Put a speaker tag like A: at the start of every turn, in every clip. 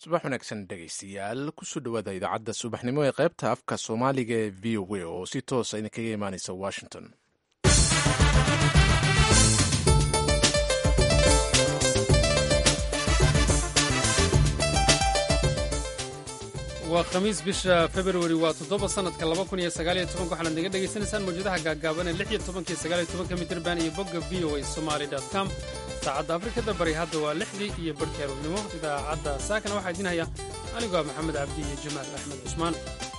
A: subax wanaagsan dhegaystayaal kusoo dhowaada idaacadda subaxnimo ee qaybta afka soomaaliga ee v o a oo si toosa idinkaga imaaneysa washington
B: waa khamiis bisha februari waa toddoba sannadka laba kun iyo sagaaliyo tobanka waxaanaad naga dhegaysanaysaan mawjadaha gaagaaban ee lix iyo tobanka iyo sagaaliyo tobanka mitirban iyo bogga v o a somali dot com saacadda afrikada bari hadda waa lixdii iyo barhkii aroornimo idaacadda saakana waxaa idiin haya anigoo maxamed cabdi iyo jamaal axmed cusmaan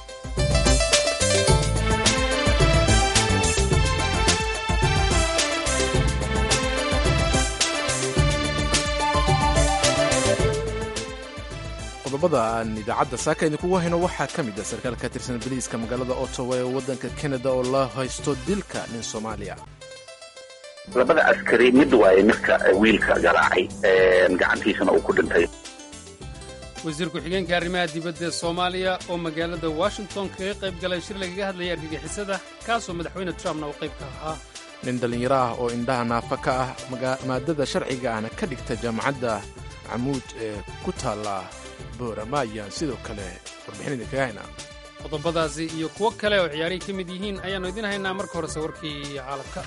A: qodobada aan idaacadda saaka idinkugu hayno waxaa ka mid ah sarkaal ka tirsan boliiska magaalada ottawa ee waddanka kanada oo la haysto dilka nin soomaaliya
C: labada askari mid waaye midka wiilka garaacay gacantiisana uu ku dhintay
B: wasiir ku-xigeenka arrimaha dibadda ee soomaaliya oo magaalada washington kaga qayb galay shir lagaga hadlayay argagixisada kaasoo madaxweyne trumpna uu qayb ka ahaa
A: nin dhallinyaro ah oo indhaha naafa ka ah maadada sharciga ahna ka dhigta jaamacadda camuud ee ku taalla boorama ayaan sidoo kale warbixin idinkaga haynaa
B: qodobadaasi iyo kuwo kale oo ciyaarihii ka mid yihiin ayaannu idiin haynaa marka horese warkii caalamka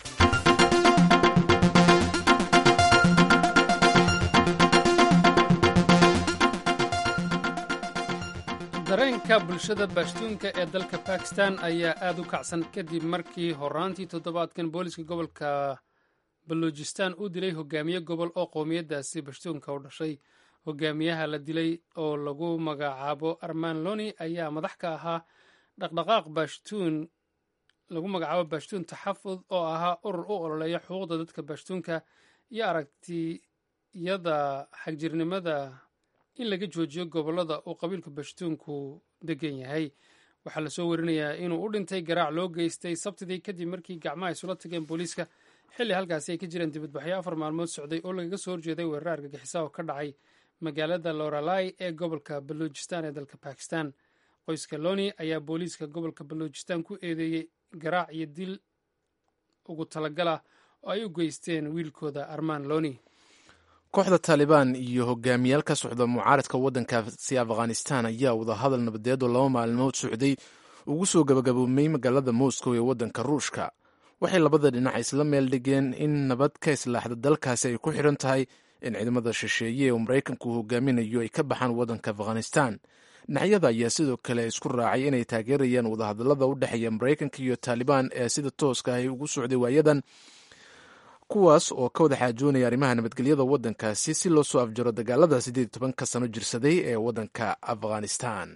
B: dareenka bulshada baashtuunka ee dalka bakistan ayaa aad u kacsan kadib markii horaantii toddobaadkan booliska gobolka baluujistan uu dilay hogaamiye gobol oo qowmiyaddaasi bashtuunka u dhashay hogaamiyaha la dilay oo lagu magacaabo arman loni ayaa madax ka ahaa dhaqdhaqaaq baashtuun lagu magacaabo baashtuun taxafud oo ahaa urur u ololeeya xuquuqda dadka baashtuunka iyo aragtiyada xagjirnimada in laga joojiyo gobollada uu qabiilka bashtuunku degan yahay waxaa lasoo warinayaa inuu u dhintay garaac loo geystay sabtidii kadib markii gacmaha isula tageen booliiska xilli halkaasi ay ka jireen dibadbaxyo afar maalmood socday oo lagaga soo horjeeday weerar argagixisa oo ka dhacay magaalada loralai ee gobolka baluujistan ee dalka bakistan qoyska loni ayaa booliiska gobolka baluujistan ku eedeeyey garaac iyo dil ugu talagalah oo ay u geysteen wiilkooda arman loni
A: kooxda taalibaan iyo hogaamiyaal ka socda mucaaradka waddankaasi afghanistan ayaa wadahadal nabadeed oo laba maalmood socday ugu soo gabagaboomay magaalada moscow ee waddanka ruushka waxay labada dhinac isla meel dhigeen in nabad ka islaaxda dalkaasi ay ku xidhan tahay in ciidamada shisheeye oo maraykanku hogaaminayo ay ka baxaan waddanka afghanistan dhinacyada ayaa sidoo kale isku raacay inay taageerayaan wadahadallada u dhexeeya maraykanka iyo taalibaan ee sida tooska ahy ugu socday waayadan kuwaas oo ka wada xaajoonaya arrimaha nabadgelyada waddankaasi si loo soo afjaro dagaalada siddeed iyo tobanka sano jirsaday ee waddanka afghanistan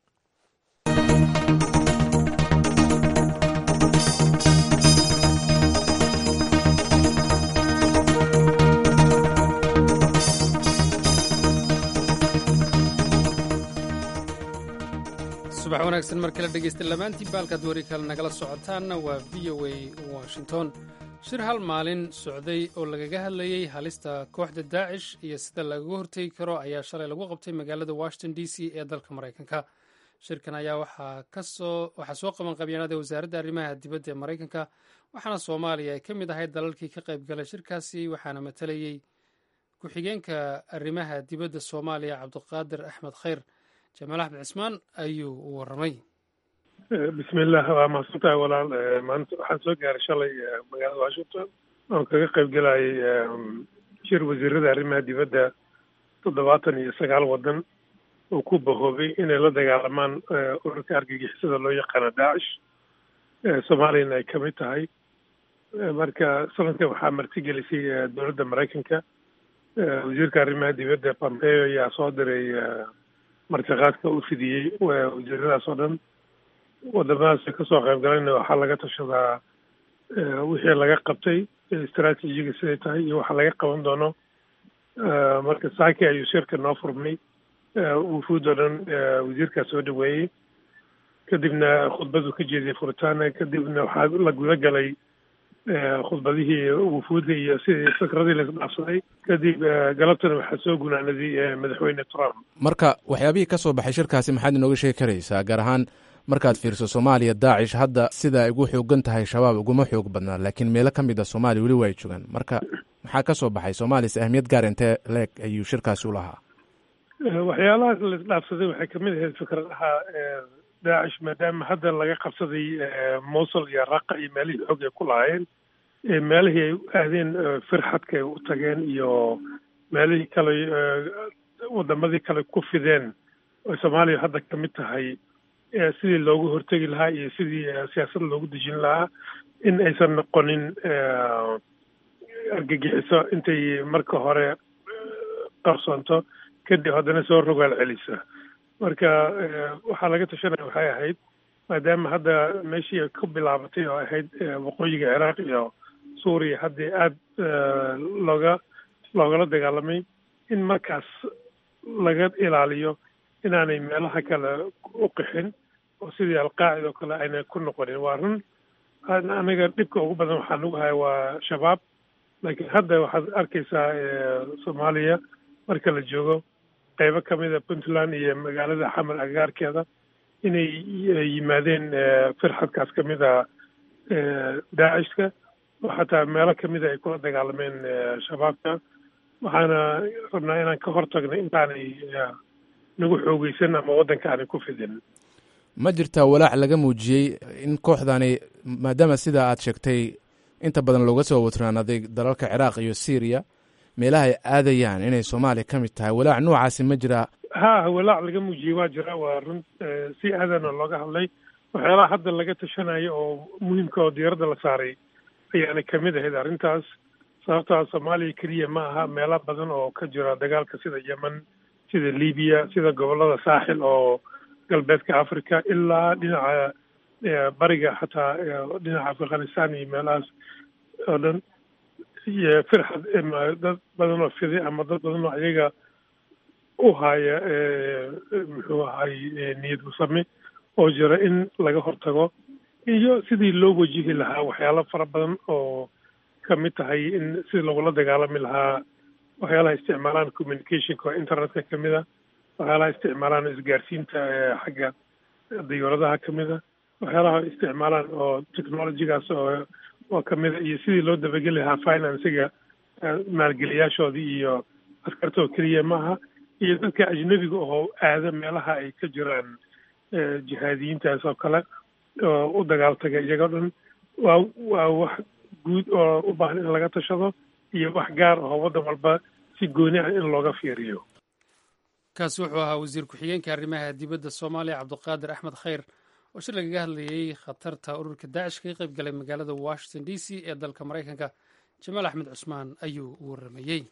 B: subax wanaagsan mar kale dhegaysta lamaantii baalkaad wari kale nagala socotaanna waa v o a washington shir hal maalin socday oo lagaga hadlayey halista kooxda daacish iyo sida lagaga hortegi karo ayaa shalay lagu qabtay magaalada washington d c ee dalka maraykanka shirkan ayaa waxaa soo qaban qabyaanada wasaaradda arrimaha dibadda ee maraykanka waxaana soomaaliya ay ka mid ahayd dalalkii ka qayb galay shirkaasi waxaana matalayey ku-xigeenka arrimaha dibadda soomaaliya cabdiqaadir axmed khayr jamaal axmed cismaan ayuu u warramay
D: bismillah waa mahadsantahay walaal maanta waxaan soo gaaray shalay magaalada washington oon kaga qayb gelayay shir wasiirada arrimaha dibadda toddobaatan iyo sagaal waddan oo ku bahoobay inay la dagaalamaan ururka argagixisada loo yaqaano daacish soomaaliyana ay kamid tahay marka sanadkan waxaa martigelisay dowladda maraykanka wasiirka arrimaha dibadda pompeo ayaa soo diray martiqaadka u fidiyey wasiiradaas oo dhan wadamadaas kasoo qayb galayna waxaa laga tashadaa wixii laga qabtay istraatiijiga siday tahay iyo waxa laga qaban doono marka saaki ayuu shirka noo furmay wufuud oo dhan wasiirkaa soo dhaweeyey kadibna khudbadu ka jeediyey furitaana kadibna waxaa la guda galay khudbadihii wufuudda iyo sidii fikradii laisdhaafsaday kadib galabtana waxaa soo gunaanaday madaxweyne trump
A: marka waxyaabihii ka soo baxay shirkaasi maxaad inooga sheegi karaysaa gaar ahaan markaad fiirso soomaaliya daacish hadda sida ay ugu xoogan tahay shabaab uguma xoog badnaa laakiin meelo ka mid a soomaaliya weli waa ay joogaan marka maxaa ka soo baxay soomaaliyas ahmiyad gaar intee leeg ayuu shirkaasi u lahaa
D: waxyaalahaas la isdhaafsaday waxay kamid ahayd fikradaha daacish maadaama hadda laga qabsaday mosul iyo raqa iyo meelihii xoog ay ku lahaayeen meelihii ay u aadeen firxadka ay u tageen iyo meelihii kale wadamadii kale ku fideen oo soomaaliya hadda ka mid tahay sidii loogu hortegi lahaa iyo sidii siyaasad loogu dejin lahaa in aysan noqonin argagixiso intay marka hore qarsoonto kadib haddana soo rogaal celisa marka waxaa laga tashanaya waxay ahayd maadaama hadda meeshii ay ku bilaabatay oo ahayd waqooyiga ciraaq iyo suuriya haddii aada looga loogala dagaalamay in markaas laga ilaaliyo inaanay meelaha kale u qixin oo sidii alqaacida oo kale aynay ku noqonin waa run aniga dhibka ugu badan waxaa nagu haya waa shabaab laakiin hadda waxaad arkaysaa soomaaliya marka la joogo qeybo kamida puntland iyo magaalada xamar agagaarkeeda inay yimaadeen firxadkaas kamid a daacishka oo xataa meelo kamida ay kula dagaalameen shabaabka waxaana rabnaa inaan ka hortagno intaanay nagu xoogeysan ama waddanka aanay ku fidin
A: ma jirtaa walaac laga muujiyey in kooxdani maadaama sida aad sheegtay inta badan looga soo watraanaday dalalka ciraaq iyo syriya meelaha ay aadayaan inay soomaaliya ka mid tahay walaac noocaasi ma jiraa
D: ha walaac laga muujiyey waa jira waa run si aadana looga hadlay waxyaalaha hadda laga tashanayo oo muhiimka oo diyaaradda la saaray ayaana kamid ahayd arrintaas sababtaa soomaaliya keliya ma aha meelo badan oo ka jira dagaalka sida yemen sida libiya sida gobollada saaxil oo galbeedka africa ilaa dhinaca bariga xataa dhinaca afghanistan iyo meelahaas oo dhan iyo firxad dad badan oo fiday ama dad badan oo ayaga u haya muxuu ahay niyad musame oo jira in laga hortago iyo sidii loo wajihi lahaa waxyaalo fara badan oo kamid tahay in sidii lagula dagaalami lahaa waxyaalaha isticmaalaan communicationka oo internetka kamid a waxyaalaha isticmaalaan isgaarsiinta xagga diyuuradaha kamid a waxyaalaha isticmaalaan oo technologygaas oo oo kamid a iyo sidii loo dabageli lahaa financiga maalgeliyaashoodii iyo askartoo keliya maaha iyo dadka ajnabiga oo aada meelaha ay ka jiraan jihaadiyiintaas oo kale oo u dagaaltaga iyagoo dhan waa waa wax guud oo u baahan in laga tashado iyo wax gaar ahoo waddan walba si gooni ah in looga fiiriyo
B: kaasi wuxuu ahaa wasiir ku-xigeenka arrimaha dibadda soomaaliya cabdiqaadir axmed khayr oo shir lagaga hadlayey khatarta ururka daacish kaga qayb galay magaalada washington d c ee dalka maraykanka jamaal axmed cusmaan ayuu u waramayey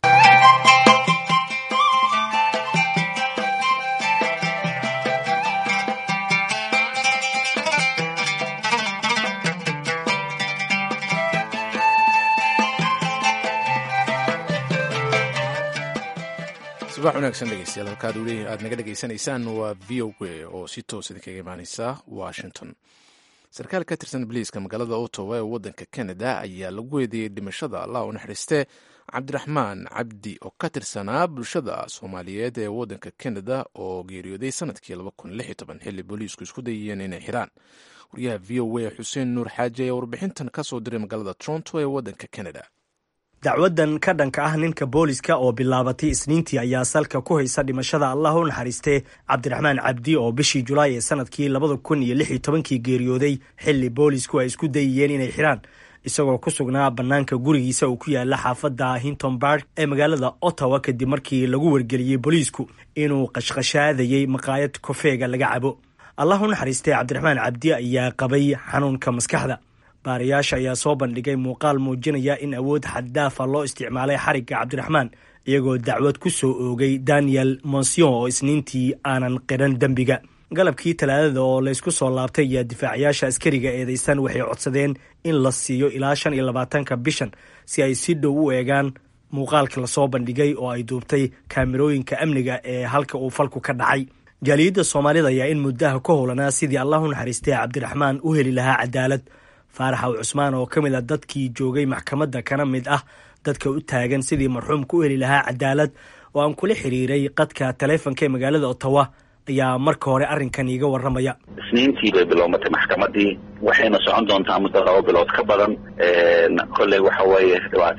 A: subax wanaagsan dhegeystayaal halkaad weli aad naga dhegeysanaysaan waa v o a oo si toos idinkaga imaaneysa washington sarkaal ka tirsan boliiska magaalada ottawa ee waddanka canada ayaa lagu weydiyey dhimashada allah u naxariiste cabdiraxmaan cabdi oo ka tirsanaa bulshada soomaaliyeed ee waddanka canada oo geeriyooday sanadkii xilli booliisku isku dayayeen inay xiraan wariyaha v o a xuseen nuur xaaji ayaa warbixintan ka soo diray magaalada toronto ee waddanka canada
E: dacwadan ka dhanka ah ninka booliska oo bilaabatay isniintii ayaa salka ku haysa dhimashada allah u naxariistee cabdiraxmaan cabdi oo bishii julaay ee sanadkii labada kun iyo lix iyo tobankii geeriyooday xilli boolisku ay isku dayayeen inay xiraan isagoo ku sugnaa bannaanka gurigiisa uu ku yaala xaafadda hinton bark ee magaalada ottawa kadib markii lagu wargeliyey booliisku inuu qashqashaadayey maqaayad kofeega laga cabo allah u naxariistee cabdiraxmaan cabdi ayaa qabay xanuunka maskaxda baarayaasha ayaa soo bandhigay muuqaal muujinaya in awood xaddaafa loo isticmaalay xarigga cabdiraxmaan iyagoo dacwad ku soo oogay daniel monsion oo isniintii aanan qiran dembiga galabkii talaadada oo laysku soo laabtay ayaa difaacayaasha askariga eedeysan waxay codsadeen in la siiyo ilaa shan iyo labaatanka bishan si ay si dhow u eegaan muuqaalka lasoo bandhigay oo ay duubtay kaamirooyinka amniga ee halka uu falku ka dhacay jaaliyadda soomaalida ayaa in muddaha ka howlanaa sidii allah u naxariistay cabdiraxmaan u heli lahaa cadaalad faaraxaw cusmaan oo ka mid a dadkii joogay maxkamadda kana mid ah dadka u taagan sidii marxuumka u heli lahaa cadaalad oo aan kula xiriiray qadka taleefonka ee magaalada ottawa ayaa marka hore arrinkan iiga warramaya
C: isniintii bay bilowmatay maxkamadii waxayna socon doontaa muddo laba bilood ka badan kolley waxa weeye dhibaatada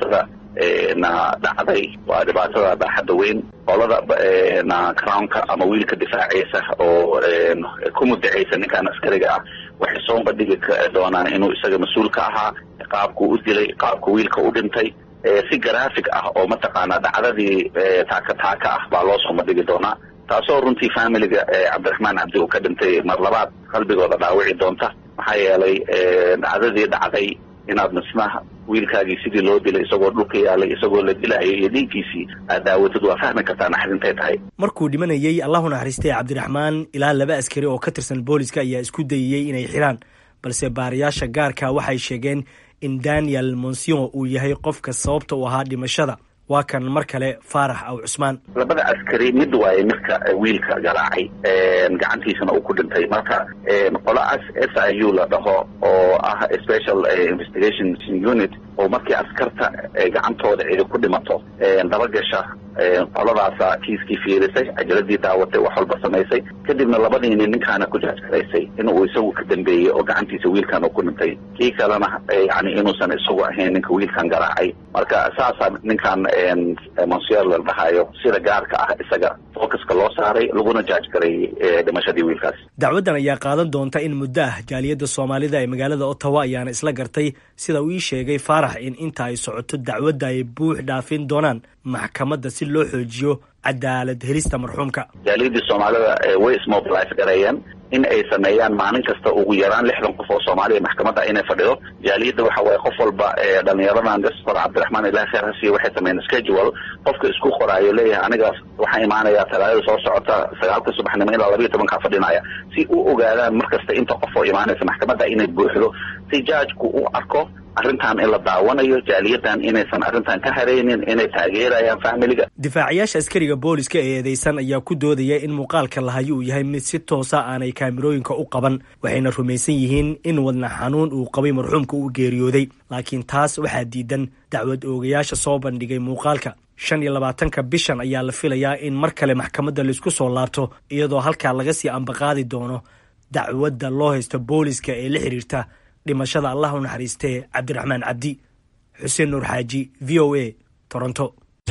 C: na dhacday waa dhibaatada baaxadda weyn qolada na crownka ama wiilka difaacaysa oo ku mudacaysa ninkan askariga ah waxay soo bandhigi doonaan inuu isaga mas-uul ka ahaa qaabkuu u dilay qaabku wiilka u dhintay si graphic ah oo mataqaanaa dhacdadii taaka taaka ah baa loo soo bandhigi doonaa taasoo runtii familiga cabdiraxmaan cabdi uu ka dhintay mar labaad qalbigooda dhaawici doonta maxaa yeelay dhacdadii dhacday inaad misnaha wiilkaagii sidii loo dilay isagoo dhulka yaalay isagoo la dilayo iyo dhiiggiisii aad daawatid waa fahmi kartaa naxdintay tahay
E: markuu dhimanayey allahu naxariistay cabdiraxmaan ilaa laba askari oo ka tirsan booliska ayaa isku dayeyey inay xiraan balse baarayaasha gaarka waxay sheegeen in daniel monsion uu yahay qofka sababta u ahaa dhimashada waa kan mar kale faarax aw cusmaan
C: labada askari mid waaye midka wiilka garaacay gacantiisana uu ku dhintay marka qolaas s i u la dhaho oo ah special investigation unit oo markii askarta gacantooda cidi ku dhimato dabagasha qoladaasa kiiskii fiirisay cajaladii daawatay wax walba samaysay kadibna labadiini ninkaana ku jaajgaraysay inuu isagu ka dambeeyey oo gacantiisa wiilkan uu ku dhintay kii kalena yani inuusan isagu ahayn ninka wiilkan garaacay marka saasaa ninkan monsier la dhahayo sida gaarka ah isaga focuska loo saaray laguna jaajgareeyey dhimashadii wiilkaas
E: dacwaddan ayaa qaadan doonta in muddo ah jaaliyadda soomaalida ee magaalada ottawa ayaana isla gartay sida uu ii sheegay faarax in inta ay socoto dacwadda ay buux dhaafin doonaan maxkamadda si loo xoojiyo cadaalad helista marxuumka
C: jaaliyadii soomaalida way ismobilize gareeyeen in ay sameeyaan maalin kasta ugu yaraan lixdan qof oo soomaaliya maxkamadda inay fadhido jaaliyadda waxa waaye qof walba dhalinyaradan gastor cabdiraxmaan ilahi kheer hasiye waxay sameeyeen schedule qofka isku qoraayo leeyahay aniga waxaan imaanayaa talaadada soo socota sagaalka subaxnimo ilaa labayo tobankaa fadhinaya si u ogaadaan mar kasta inta qof oo imaanaysa maxkamadda inay buuxdo si jaajku u arko arrintan in la daawanayo jaaliyadan inaysan arrintan ka haraynin inay taageerayaan familiga
E: difaacayaasha askariga booliska ee eedeysan ayaa ku doodaya in muuqaalka lahayo uu yahay mid si toosa aanay kaamirooyinka u qaban waxayna rumaysan yihiin in wadna xanuun uu qabay marxuumka uu geeriyooday laakiin taas waxaa diidan dacwad oogayaasha soo bandhigay muuqaalka shan iyo labaatanka bishan ayaa la filayaa in mar kale maxkamadda laisku soo laabto iyadoo halkaa laga sii ambaqaadi doono dacwadda loo haysto booliska ee la xiriirta dhimashada allah u naxariistee cabdiraxmaan cabdi xuseen nuur xaaji v o a toronto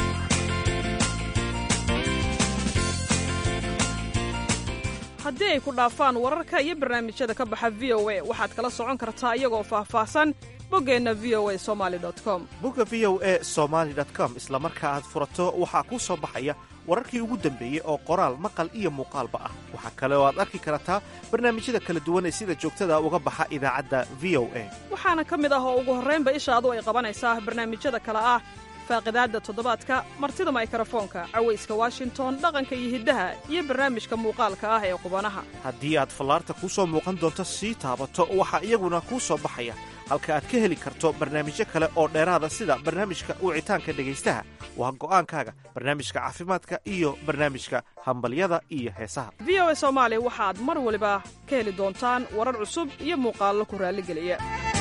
F: haddii ay ku dhaafaan wararka iyo barnaamijyada ka baxa v o a waxaad kala socon kartaa iyagoo faahfaahsan boggeenna v o a somali com
G: bogga v o a somaali com isla marka aad furato waxaa kuu soo baxaya wararkii ugu dambeeyey oo qoraal maqal iyo muuqaalba ah waxaa kale oo aad arki kartaa barnaamijyada kala duwan ee sida joogtada uga baxa idaacadda v o a
F: waxaana ka mid ah oo ugu horraynba ishaadu ay qabanaysaa barnaamijyada kale ah faaqidaadda toddobaadka martida maykarafoonka cawayska washington dhaqanka iyo hiddaha iyo barnaamijka muuqaalka ah ee qubanaha
G: haddii aad fallaarta kuu soo muuqan doonto sii taabato waxaa iyaguna kuu soo baxaya halka aad ka heli karto barnaamijyo kale oo dheeraada sida barnaamijka wicitaanka dhegaystaha waa go'aankaaga barnaamijka caafimaadka iyo barnaamijka hambalyada iyo heesaha
F: v o a soomaali waxaad mar waliba ka heli doontaan warar cusub iyo muuqaallo ku raalligeliya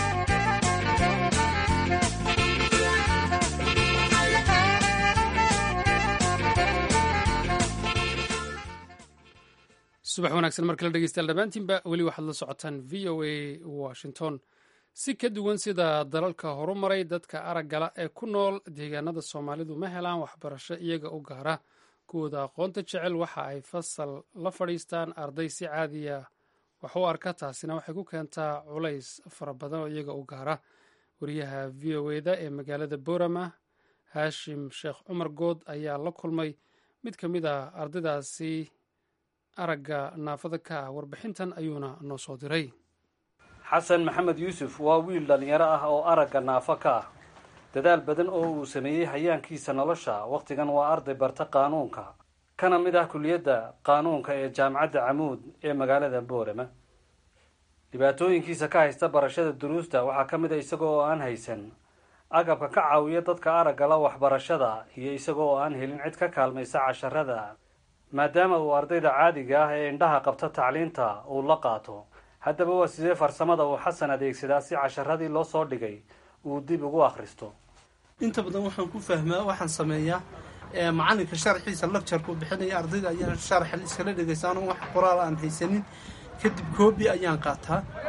B: subax wanaagsan mar kale dhegeystayaal dhammaantiinba weli waxaad la socotaan v o a washington si ka duwan sida dalalka horumaray dadka araggala ee ku nool deegaanada soomaalidu ma helaan waxbarasho iyaga u gaara kuwooda aqoonta jecel waxa ay fasal la fadhiistaan arday si caadiya wax u arka taasina waxay ku keentaa culays fara badan oo iyaga u gaara wariyaha v o eda ee magaalada borama haashim sheekh cumar good ayaa la kulmay mid ka mid a ardaydaasi aragga naafada ka ah warbixintan ayuuna noo soo diray
H: xasan maxamed yuusuf waa wiil dhallinyaro ah oo aragga naafo ka ah dadaal badan oo uu sameeyey hayaankiisa nolosha wakhtigan waa arday barta qaanuunka kana mid ah kuliyadda qaanuunka ee jaamacadda camuud ee magaalada boorama dhibaatooyinkiisa ka haysta barashada duruusta waxaa ka mid a isaga oo aan haysan agabka ka caawiya dadka araggala waxbarashada iyo isaga oo aan helin cid ka kaalmaysa casharada maadaama uu ardayda caadiga ah ee indhaha qabta tacliinta uu la qaato haddaba waa sidee farsamada uu xasan adeegsadaa si casharadii loo soo dhigay uu dib ugu akhristo
I: inta badan waxaan ku fahmaa waxaan sameeyaa macalinka sharxiisa lagjarku bixinaya ardayda ayaan sharaxa iskala dhegaysa anoo wax qoraal aan haysanin kadib koobi ayaan qaataa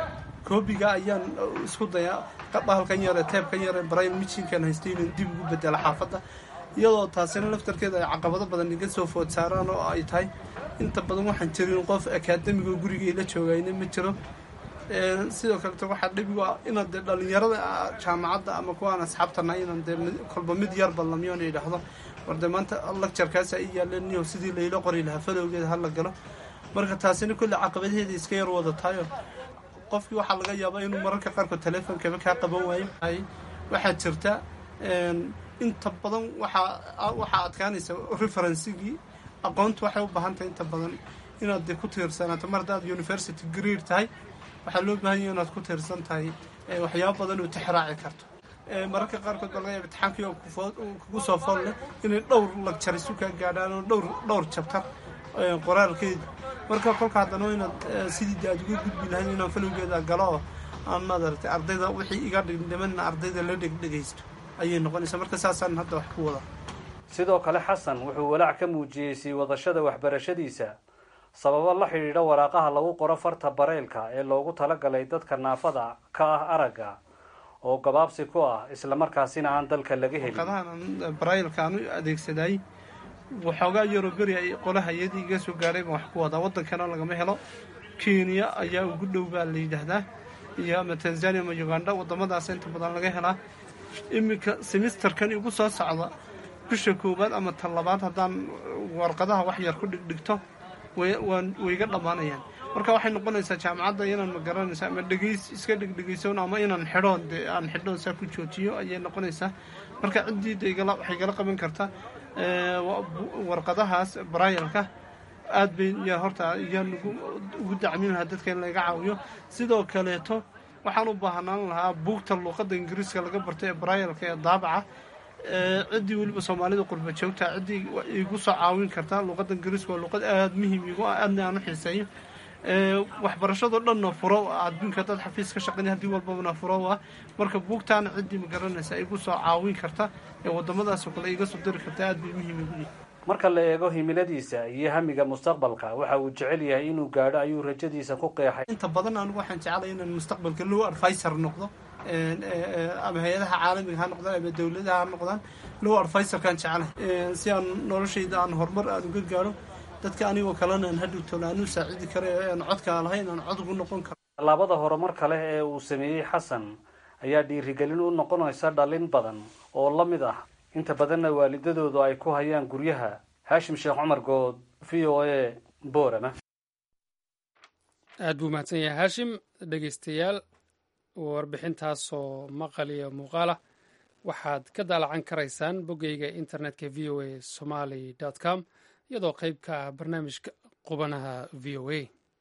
I: koobiga ayaan isku dayaa bahalkan yare teebkan yare brain michinkan haystay inaan dib ugu bedelo xaafadda iyadoo taasina laftarkeeda ay caqabado badan iga soo food saaraan oo ay tahay inta badan waxaan jirin qof akaademiga gurigay la joogayna ma jiro sidoo kaleeto waxaa dhibigu ah inaad dee dhalinyarada jaamacadda ama kuwaan asxaabtana inaan dee kolba mid yar ballamyoona idhaahdo war dee maanta lagjarkaasa i yaaleniyo sidii layla qori lahaa falowgeeda hala galo marka taasina kolle caqabadaheeda iska yar wada tahayo qofkii waxaa laga yaabaa inuu mararka qaarkood teleefonkaba kaa qaban waayo waxaa jirta inta badan waxaa waxaa adkaanaysa referensigii aqoontu waxay u baahan tahay inta badan inaad dee ku tiirsanaato mar haddaad university greer tahay waxaa loo baahan yahay inaad ku tiirsan tahay waxyaabo badan oo tixraaci karto mararka qaarkood baa laga yaaba imtixaankii oo kugu soo fool leh inay dhowr lagjar isu kaa gaadhaan oo dhowr dhowr jabtar qoraalkeeda marka kolka haddana inaad sidii de aad uga gudbi lahayn inaan falowgeeda galo oo aan madaragtay ardayda wixii iga dhigdhimanna ardayda la dhegdhegaysto ayay noqonaysaa marka saasaan hadda wax ku wada
H: sidoo kale xasan wuxuu walaac ka muujiyey sii wadashada waxbarashadiisa sababo la xidhiidha waraaqaha lagu qoro farta bareylka ee loogu talagalay dadka naafada ka ah aragga oo gabaabsi ku ah islamarkaasina aan dalka laga helin
I: warqadahan baraylka aan u adeegsaday waxoogaa yaroo beri ay qolaha iyadii iga soo gaadhay baan wax ku wadaa waddankana lagama helo kenya ayaa ugu dhow baa la yidhaahdaa iyo ama tanzania ama uganda waddamadaas inta badan laga helaa iminka semisterkan igu soo socda bisha koowaad ama tan labaad haddaan warqadaha wax yar ku dhigdhigto waan wayga dhammaanayaan marka waxay noqonaysaa jaamacadda inaan ma garanaysa ama dhegays iska dhegdhegaysoon ama inaan xidhoon dee aan xidhoon saa ku joojiyo ayay noqonaysaa marka ciddii de igala waxay igala qaban kartaa warqadahaas barayalka aad bay yaa horta iyaan ugu dacmin lahaa dadka in laga caawiyo sidoo kaleeto waxaan u baahnaan lahaa buugta luuqadda ingiriiska laga bartay ee barayalka ee daabaca ciddii weliba soomaalida qurba joogta ciddii igu soo caawin kartaa luuqadda ingiriiska waa luuqad aada muhiim igu ah aadna aan u xiiseeyo waxbarashadoo dhanna furo adduunka dad xafiis ka shaqeynay haddii walbabana furo ah marka buugtaana ciddii ma garanaysa igu soo caawin karta ee waddamadaasoo kale iga soo diri karta aad bay muhiim igu yihi
H: marka la eego himiladiisa iyo hamiga mustaqbalka waxa uu jecel yahay inuu gaadho ayuu rajadiisa ku qeexay
I: inta badan anigu waxaan jeclay inaan mustaqbalka low advisor noqdo ama hay-adaha caalamiga ha noqdaan ama dowladaha ha noqdaan low advisorkaan jeclay si aan noloshayda aan horumar aan uga gaadho dadka anigoo kalena aan hadhowtoon aan u saacidi karo ee aan codkaa lahayn aan cod ugu noqon karo
H: tallaabada horumar kale ee uu sameeyey xasan ayaa dhiirigelin u noqonaysa dhalin badan oo la mid ah inta badanna waalidadoodu ay ku hayaan guryaha haashim sheekh cumar good v o a boorama
B: aad buu mahadsan yahay haashim dhegeystayaal warbixintaasoo maqal iyo muuqaalah waxaad ka daalacan karaysaan boggeyga internetka v o a somaly com iyadoo qayb ka ah barnaamijka qubanaha v o a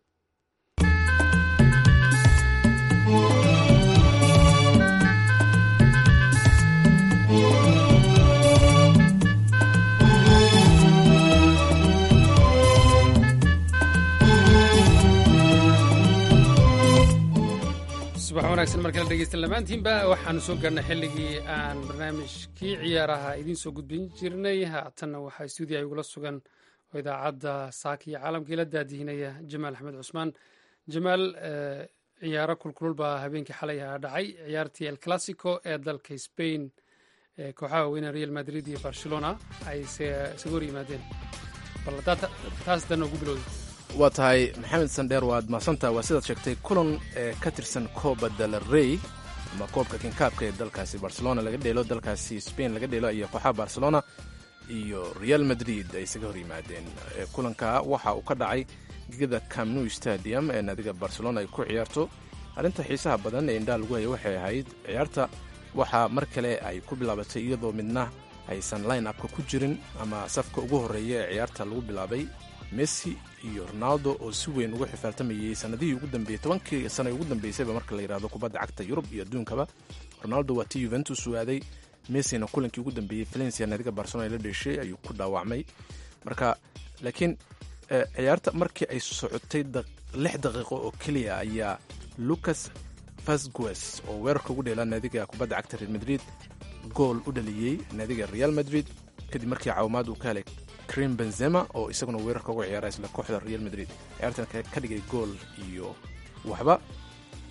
B: subax wanaagsan markala dhegeysta lamaantiinba waxaanu soo gaarnay xilligii aan barnaamijkii ciyaaraha idiin soo gudbin jirnay haatanna waxaa stuudiya igula sugan oo idaacadda saaka iyo caalamkii la daadihinaya jamaal axmed cusmaan jamaal ciyaaro kulkulul baa habeenkii xalay ahaa dhacay ciyaartii el classico ee dalka spain ee kooxaha weyne real madrid iyo barcelona ay isaga hor yimaadeen bal taas dan ugu bilowday
A: waa tahay maxamed sandheer waad mahadsantaha waa sidaad sheegtay kulan ee ka tirsan kooba dalarey ama koobka kinkaabka ee dalkaasi barcelona laga dheelo dalkaasi spain laga dheelo iyo kooxaha barcelona iyo real madrid ay isaga hor yimaadeen kulanka waxa uu ka dhacay gegada camnu stadium ee naadiga barcelona ay ku ciyaarto arrinta xiisaha badan ee indhaha lagu haya waxay ahayd ciyaarta waxaa mar kale ay ku bilaabatay iyadoo midna aysan line upka ku jirin ama safka ugu horreeya ee ciyaarta lagu bilaabay messi iyo ronaldo oo si weyn ugu xifaaltamayey sanadihii ugu dambeeyey tobankii sano ugu dambeysayba marka la yidhahdo kubadda cagta yurub iyo adduunkaba ronaldo waa tii yuventus u aaday messina kulankii ugu dambeeyey valencia naadiga barcelona la dheeshay ayuu ku dhaawacmay marka laakiin ciyaarta markii ay socotay lix daqiiqo oo keliya ayaa lucas vasquez oo weerarka ugu dheelaa naadiga kubadda cagta real madrid gool u dhaliyey naadiga real madrid kadib markii caawimaad uu ka helay krim benzema oo isaguna weerarka uga ciyaara isla kooxda real madrid ciyaartan ka dhigay gool iyo waxba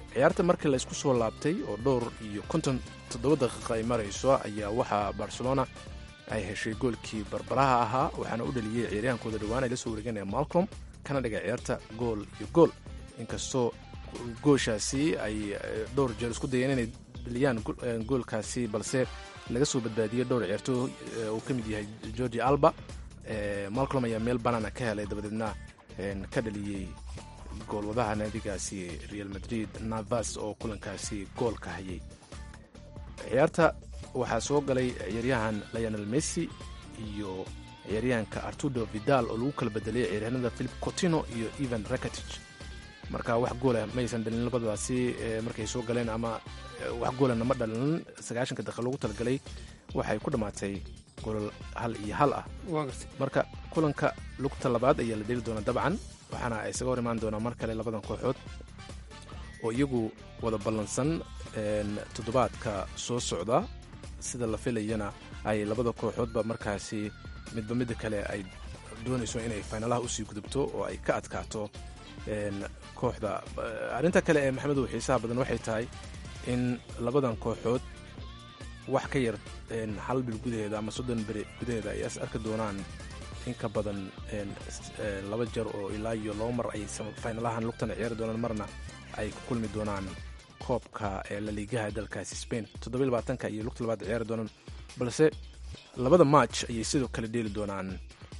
A: ciyaarta markii la isku soo laabtay oo dhowr iyo konton toddoba daqiiqa ay marayso ayaa waxaa barcelona ay heshay goolkii barbaraha ahaa waxaana u dhaliyey ciyaaryahankooda dhowaan ay la soo wareeganaya malcom kana dhigay ciyaarta gool iyo gool inkastoo gooshaasi ay dhowr jeer isku dayeen inay dhaliyaan goolkaasi balse laga soo badbaadiyey dhowr ciyaartoo uu ka mid yahay georgi alba malcolm ayaa meel banaana ka helay dabadeedna ka dhaliyey goolwadaha naadigaasi real madrid navas oo kulankaasi goolka hayay ciyaarta waxaa soo galay ciyaaryahan lionel messi iyo ciyaaryahanka artudo vidal oo lagu kala bedelay ciyaaryahanada philip cotino iyo evan rakatich marka wax goola maysan dhalin labadaasi markay soo galeen ama wax goolana ma dhalin sagaashanka daqiiq lagu talagalay waxay ku dhammaatay goolal hal iyo hal ah marka kulanka lugta labaad ayaa la dheli doonaa dabcan waxaana ay isaga hor imaan doonaa mar kale labadan kooxood oo iyagu wada ballansan toddobaadka soo socda sida la filayana ay labada kooxoodba markaasi midba midda kale ay doonayso inay faynalaha usii gudubto oo ay ka adkaato kooxda arrinta kale ee maxamedow xiisaha badan waxay tahay in labadan kooxood wax ka yar hal bil gudaheeda ama soddon beri gudaheeda ay is arki doonaan in ka badan laba jeer oo ilaa iyo laba mar ay faynalahan lugtana ciyaari doonaan marna ay ku kulmi doonaan koobka ee laliigaha dalkaasi spain toddobylabaatanka iyo lugta labaad ciyaari doonaan balse labada match ayay sidoo kale dheeli doonaan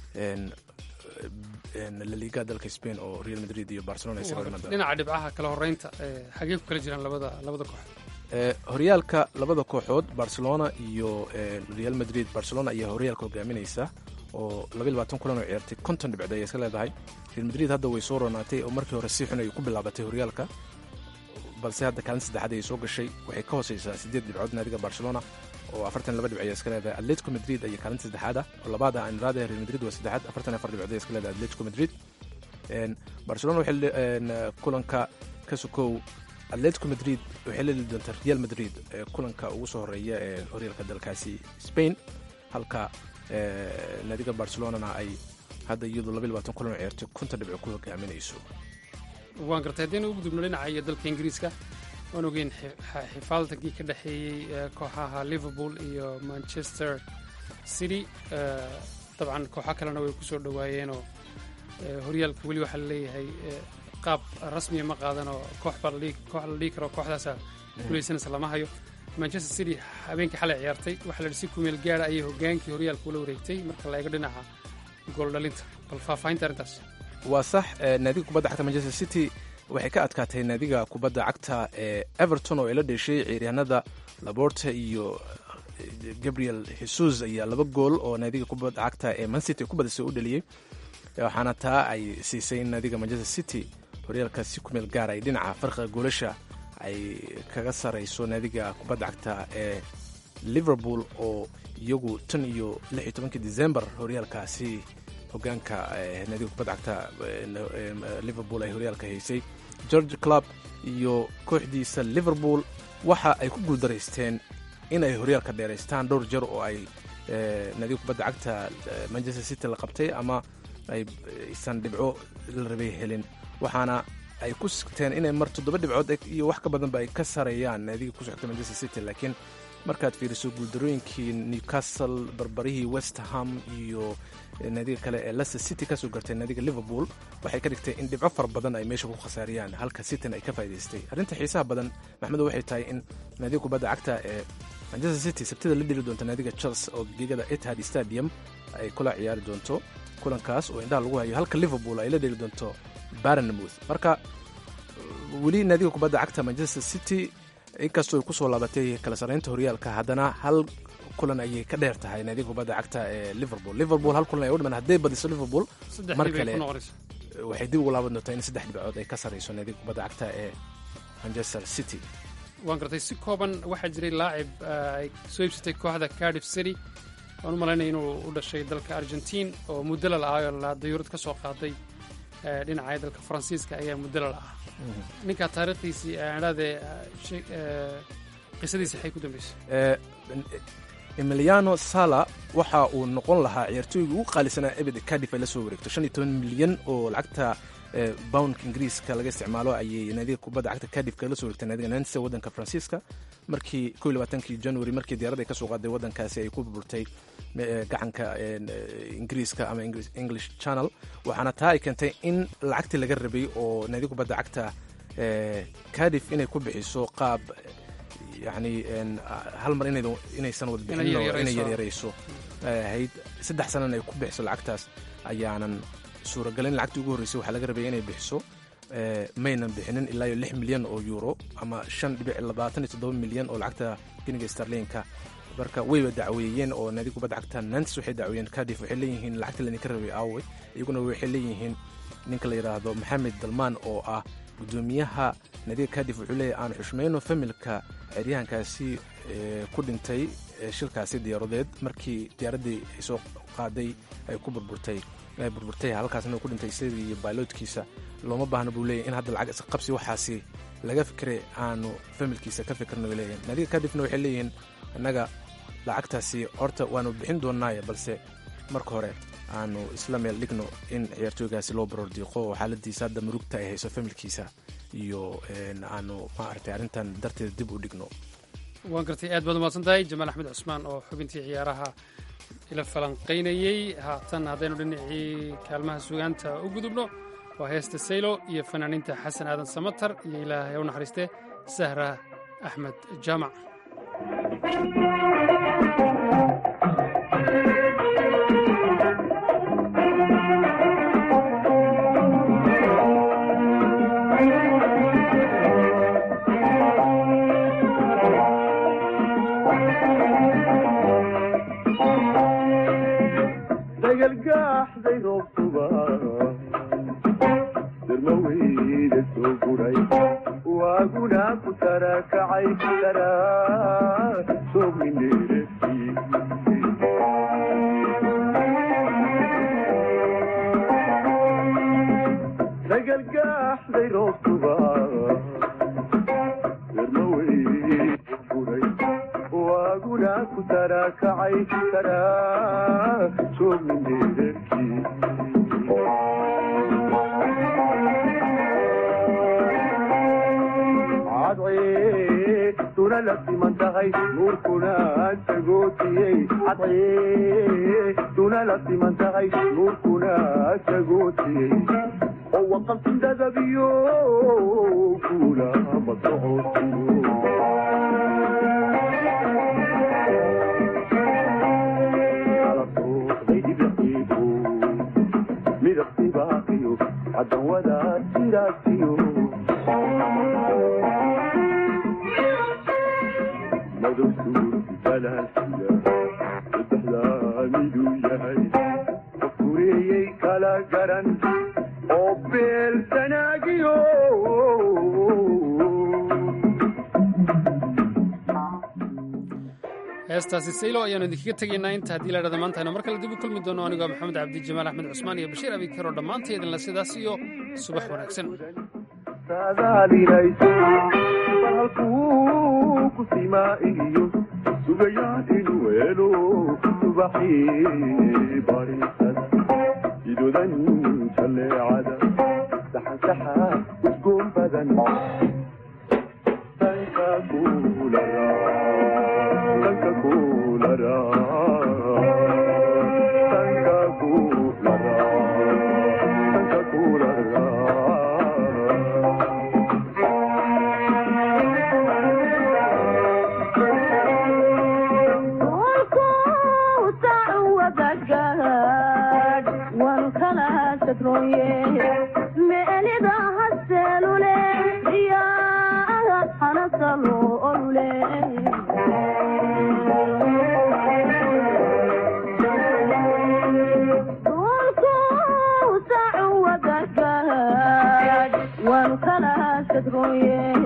A: laliigaha dalka spain oo real madrid iyo barcelona
B: dhinaca dhibcaha kala horeynta xagee ku kala jiraan labada labada koox
A: horyaalka labada kooxood barcelona iyo real madrid barcelona ayaa horyaalka hogaaminaysa oo kulan oo ciyaartay konton dhibcood ayay iska leedahay real madrid hadda way soo ronaatay oo markii hore si xun ay ku bilaabatay horyaalka balse hadda kaalin saddexaad ayay soo gashay waxay ka hooseysaa siddeed dhibcood naadiga barcelona oo afartan laba dhibc ayay iska leedahay atletico madrid ayaa kaalinta saddexaad ah oo labaad ah anraada real madrid waa saddexaad afartan afar dhibcood ayay iska leedahay atletico madrid barcelona waxay kulanka ka sukow atletico madrid waxay la dheli doontaa real madrid kulanka ugu soo horeeya ee horyaalka dalkaasi spain halka naadiga barcelonana ay hadda iyadu kulan oo ciyaartay konton dhibco ku hogaaminayso
B: waan gartay haddaynu ugu gudubno dhinaca iyo dalka ingiriiska waan ogeyn xifaaltankii ka dhexeeyey kooxaha liverpool iyo manchester city dabcan kooxo kalena way ku soo dhowaayeenoo horyaalka weli waxaa laleeyahay qaab rasmiya ma qaadanoo koox baa koox la dhihi karo kooxdaasa gulaysanaysa lama hayo manchester city habeenkii xalay ciyaartay waxaa la si kumeel gaara ayay hogaankii horyaalka ula wareegtay marka la eego dhinaca gooldhalinta bal faahfaahinta arrintaas
A: waa sax naadiga kubadda cagta manchester city waxay ka adkaatay naadiga kubadda cagta ee everton oo ay la dheeshay ciyaaryahanada laborte iyo gabriel jesus ayaa laba gool oo naadiga kubadda cagta ee mancity ku badisay u dhaliyey waxaana taa ay siisay in naadiga manchester city horyaalka si kumeel gaara ay dhinaca farqiga goolasha ay kaga sarayso naadiga kubadda cagta ee liverpool oo iyagu tan iyo lix iyo tobankii december horyaalkaasi hogaanka naadiga kubadda cagta liverpool ay horyaalka haysay george club iyo kooxdiisa liverpool waxa ay ku guuldaraysteen in ay horyaalka dheeraystaan dhowr jeer oo ay naadiga kubadda cagta manchester city la qabtay ama aysan dhibco la rabay helin waxaana ay ku sigteen inay mar toddoba dhibcood iyo wax ka badanba ay ka sareeyaan naadiga ku socota manchester city laakiin markaad fiiriso guuldarooyinkii newcastle barbarihii west ham iyo naadiga kale ee leicester city kasoo gartay naadiga liverpool waxay ka dhigtay in dhibco fara badan ay meesha ku khasaariyaan halka cityna ay ka faa'idaystay arrinta xiisaha badan maxmedo waxay tahay in naadiga kubadda cagta ee manchester city sabtida la dheli doonta naadiga chelsea oo gegada etihad stadium ay kula ciyaari doonto kulankaas oo indhaha lagu hayo halka liverpool ay la dheli doonto barnmouth marka weli naadiga kubadda cagta manchester city inkastoo ay kusoo laabatay kala sarraynta horyaalka haddana hal kulan ayay ka dheer tahay naadiga kubadda cagta ee liverpool liverpool hal kulan ay u dhiman hadday badiso liverpool mar kale waxay dib ugu laaban doontaa in saddex dhibcood ay ka sarrayso naadiga kubadda cagta ee manchester city
B: waan gartay si kooban waxaa jiray laacib ay soo iibsatay kooxda cardiff city waan u malaynaya inuu u dhashay dalka argentiin oo muddala la-aayoo la dayuurad ka soo qaaday dhinaca dalka faransiiska ayaa muddala la-ah ninkaa taariikhdiisii adhaadee qisadiisi waxay ku dambeysay
A: emiliano sala waxa uu noqon lahaa ciyaartooygii ugu qaalisanaa ebed cardiff ay la soo wareegto shan iyo toban milyan oo lacagta boundka ingiriiska laga isticmaalo ayay naadiga kubadda cagta kadif kala soo wareegtay naadiga nancy waddanka faransiiska markii ko iyo labaatankii january markii diyaaradda ay ka soo qaaday waddankaasi ay ku burburtay gacanka ingiriiska ama english channel waxaana taa ay keentay in lacagtii laga rabay oo naadiga kubadda cagta kadif inay ku bixiso qaab yani hal mar inaysan wada bixin inay yaryarayso ahayd saddex sanana ay ku bixiso lacagtaas ayaanan suuragalin lacagtii ugu horreysay waxaa laga rabay inay bixiso maynan bixinin ilaa iyo lix milyan oo euro ama shan dhibic labaatan iyo toddoba milyan oo lacagta giniga starlinka marka wayba dacweeyeen oo naadiga kubadda cagta nantes waxay dacweeyeen kadif waxay leeyihiin lacagta laydinka rabay aawe iyaguna waxay leeyihiin ninka la yidhaahdo maxamed dalmaan oo ah gudoomiyaha naadiga kadif wuxuu leeyahy aan xushmayno familka ceryahankaasi ku dhintay shilkaasi diyaaradeed markii diyaaraddii ay soo qaaday ay ku burburtay ay burburtay halkaasna ku dhintay isagii iyo bailoodkiisa looma baahna buu leeyahy in hadda lacag isqabsi waxaasi laga fikiray aanu familkiisa ka fikirno bay leeyihin naadiga kadifna waxay leeyihiin innaga lacagtaasi horta waanu bixin doonaaye balse marka hore aanu isla meel dhigno in ciyaartooygaasi loo baroor diiqo oo xaaladiisa hadda murugta ay hayso familkiisa iyo aanu maaragtay arrintan darteeda dib u dhigno
B: waan gartay aad baad umahadsan tahay jamaal axmed cusmaan oo xubintii ciyaaraha ila falanqaynayey haatan haddaynu dhinacii kaalmaha sugaanta u gudubno waa heesta saylo iyo fanaaniinta xasan aadan samatar iyo ilaahay u naxariiste sahra axmed jaamac heestaasi saylo ayaanu idinkaga tegaynaa inta haddii la dhahda maanta aynu mar kale dib u kulmi doono anigoo maxamed cabdi jamaal axmed cusmaan iyo bashiir abikaro dhammaanta idinla sidaas iyo subax wanaagsan
J: One color,